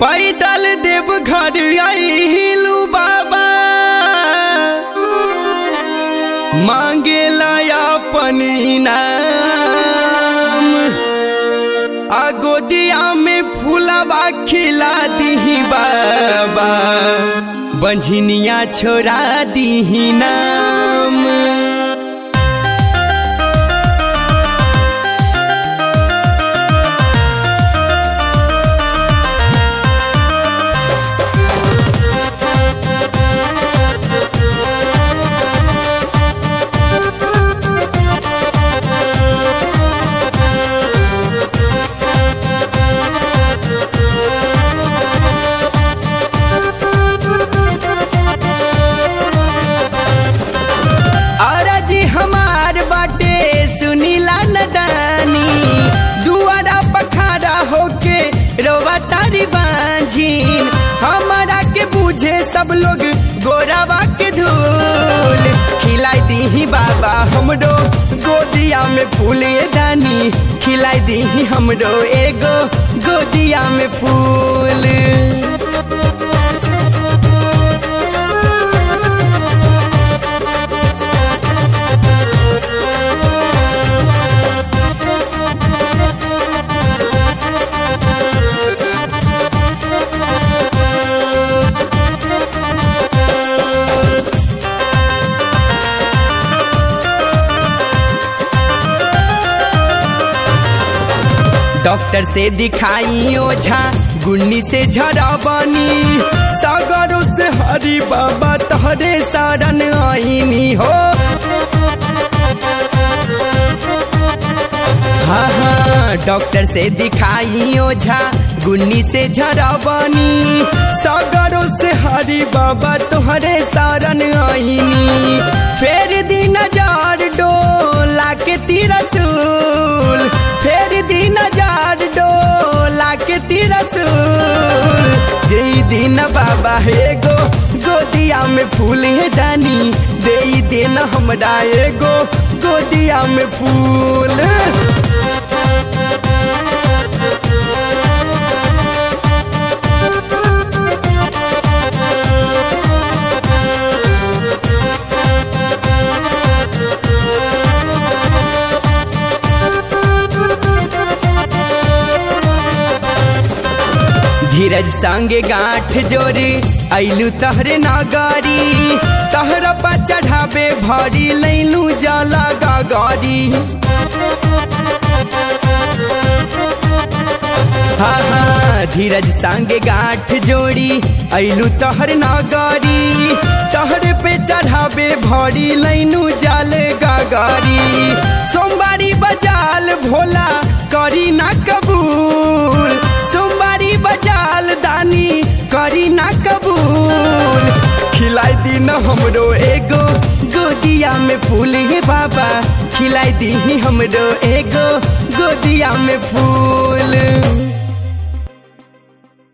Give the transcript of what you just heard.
पैदल देव घर आइलू बाबा मांगेला अपन इनाम आ गोदिया में फूलबा खिला दीही बाबा बंझनिया छोड़ा दीही नाम अरजी हमार बाटे सुनीला नदानी दुआरा पखारा होके रोवा तारी बांझीन हमारा के बूझे सब लोग गोरावा के धूल खिलाई दीही बाबा हमरो गोदिया में फूल ये दानी खिलाई दीही हमरो एगो गोदिया में फूल डॉक्टर से दिखाई ओझा गुन्नी से झड़बनी सागरों से हरी बाबा तहरे शरण आईनी हो हाँ हाँ डॉक्टर से दिखाई ओझा गुन्नी से झड़बनी सागरों से हरी बाबा तुहरे शरण आईनी फेर दिन जार डोला के तिरसूल फेर दिन जार डोला के तिरसूल जई दिन बाबा हे गो गोदिया में फूल है जानी दे दिन हमरा एगो गोदिया में फूल धीरज संगे गांठ जोरी ऐलू तहरे नागारी तहरा पा चढ़ाबे भरी लैलू जला गागारी हाँ हाँ धीरज संगे गांठ जोड़ी ऐलू तहर नागारी तहरे पे चढ़ाबे भरी लैनू जाल गागारी सोमवारी बजाल भोला करी ना कबूल सोमवारी बजाल दानी करी ना कबूल खिलाई दी न हमरो एगो गोदिया में फूल हे बाबा खिलाई दी हमरो एगो गोदिया में फूल